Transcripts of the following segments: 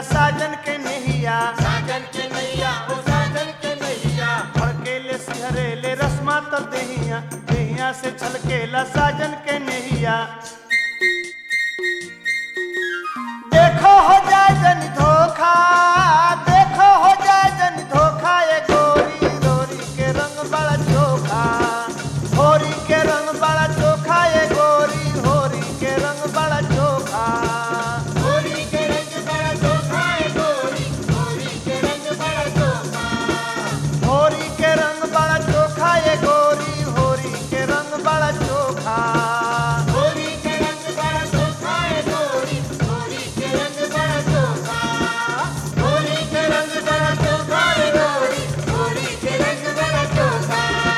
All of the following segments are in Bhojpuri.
साजन के नहिया साजन के नैया ओ साजन के नैया फड़केले सिहरेले रस्मा तो देहिया देहिया से छलकेला साजन के नहिया देखो हो जाए जन धोखा देखो हो जाए जन धोखा ये गोरी गोरी के रंग बड़ा चोखा होरी के रंग बड़ा चोखा ये गोरी होरी के रंग बड़ा चोखा गोरी के रंग बड़ा चोखा है गोरी गोरी के रंग बड़ा चोखा होरी के रंग बड़ा चोखा ये गोरी होरी के रंग बड़ा चोखा गोरी के रंग बड़ा चोखा है गोरी गोरी के रंग बड़ा चोखा गोरी के रंग बड़ा चोखा है गोरी गोरी के रंग बड़ा चोखा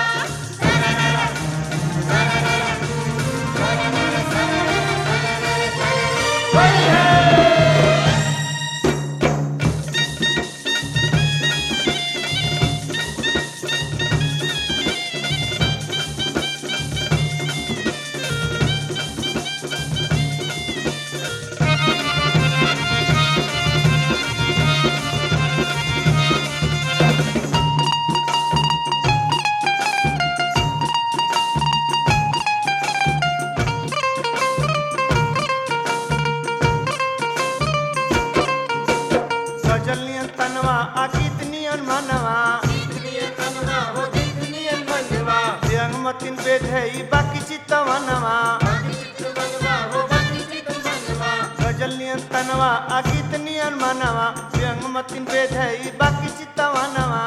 गजल नियन तनवा आकित नियन मनवा जितनी तनवा हो जितनी मनवा व्यंग मतिन वेद है ई बाकी चितवनवा बाकी चित मनवा हो बाकी चित मनवा गजल नियन तनवा आकित नियन मनवा व्यंग मतिन वेद है ई बाकी चितवनवा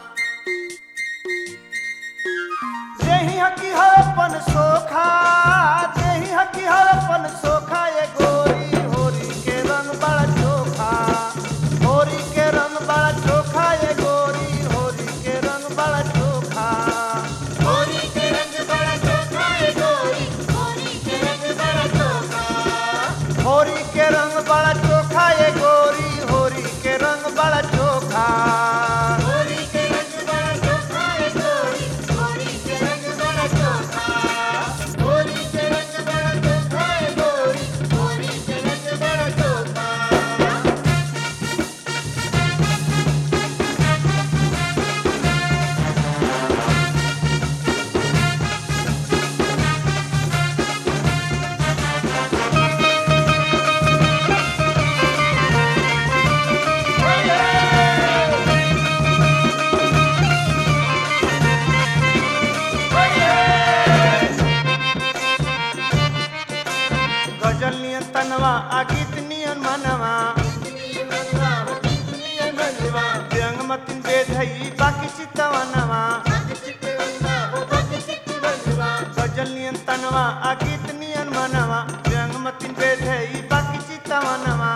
देही हकी हरपन सोखा देही हकी हरपन सोखा ये गोरी होरी के रंग बड़ा चोखा होरी के रंग बड़ा चोखा ये गोरी होरी के रंग बड़ा चोखा गोरी के रंग बड़ा चोखा है गोरी गोरी के रंग बड़ा चोखा होरी के रंग बड़ा चोखा ये गोरी होरी के रंग बड़ा चोखा गोरी के रंग बड़ा चोखा है गोरी गोरी के रंग बड़ा चोखा गोरी के रंग बड़ा चोखा है गोरी गोरी के रंग बड़ा चोखा गजल नियन तनवा आकित नियन मनवा जितनी मनवा हो जितनी मनवा व्यंग मतिन वेद है ई बाकी चितवनवा बाकी चित मनवा हो बाकी चित मनवा गजल नियन तनवा आकित नियन मनवा व्यंग मतिन वेद है ई बाकी चितवनवा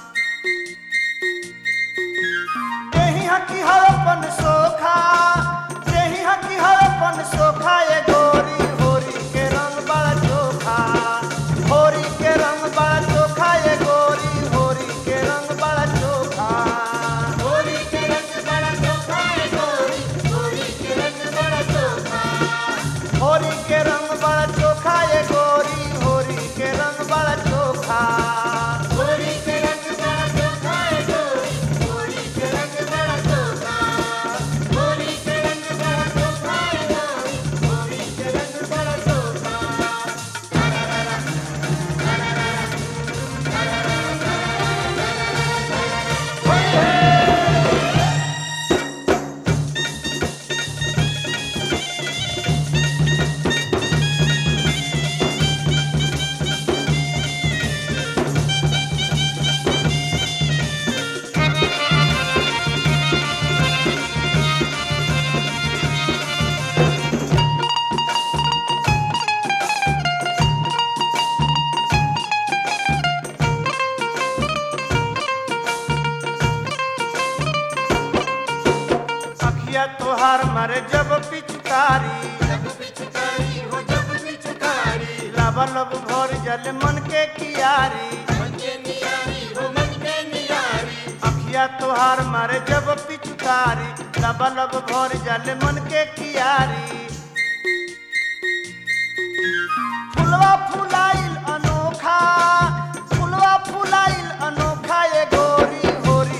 देही हकी हरपन सोखा देही हकी हरपन सोखा ये गोरी होरी के रंग बड़ा चोखा होरी के रंग बड़ा चोखा ये गोरी होरी के रंग बड़ा चोखा गोरी के रंग बड़ा चोखा है गोरी गोरी के रंग बड़ा चोखा होरी के रंग बड़ा चोखा ये गोरी होरी के रंग बड़ा चोखा गोरी के रंग बड़ा चोखा है गोरी गोरी के रंग बड़ा चोखा गोरी के रंग बड़ा चोखा है गोरी गोरी के रंग बड़ा चोखा अखिया तोहार मरे जब पिचकारी जब पिचकारी हो जब पिचकारी लब लब भर जल मन के कियारी मन के नियारी हो मन के नियारी अखिया तोहार मारे जब पिचकारी लब लब भर जल मन के कियारी फुलवा फुलाइल अनोखा फुलवा फुलाइल अनोखा ये गोरी होरी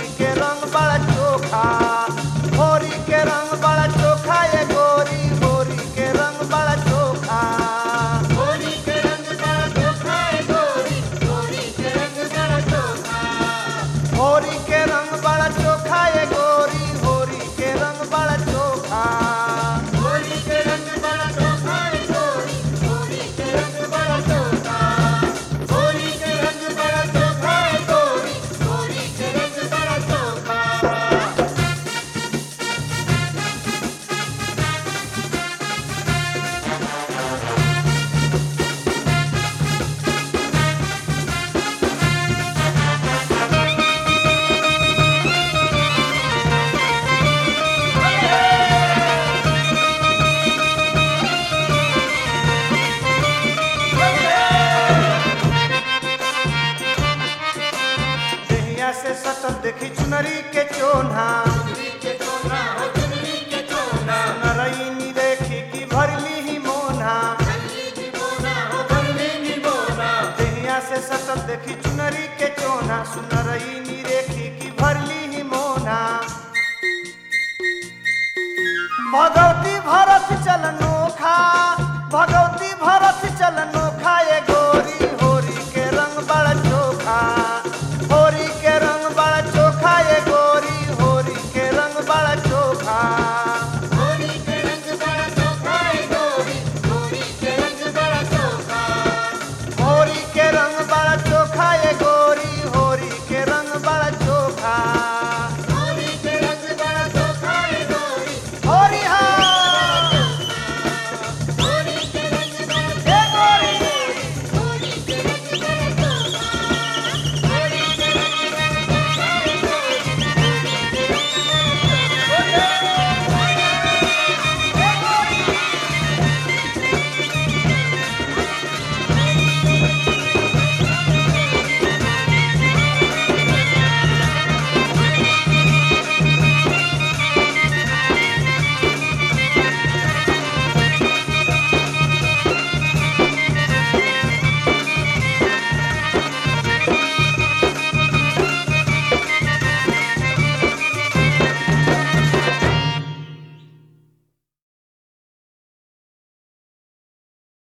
चुनरी के चोन्हा चुनरी के चोना हो चुनरी के चोना नरईनी देखी की भरली ही मोना भरली नी बोना हो भरली नी बोना देहिया से सटल देखी चुनरी के चोना सुनरईनी देखी की भरली ही मोना भगवती भरती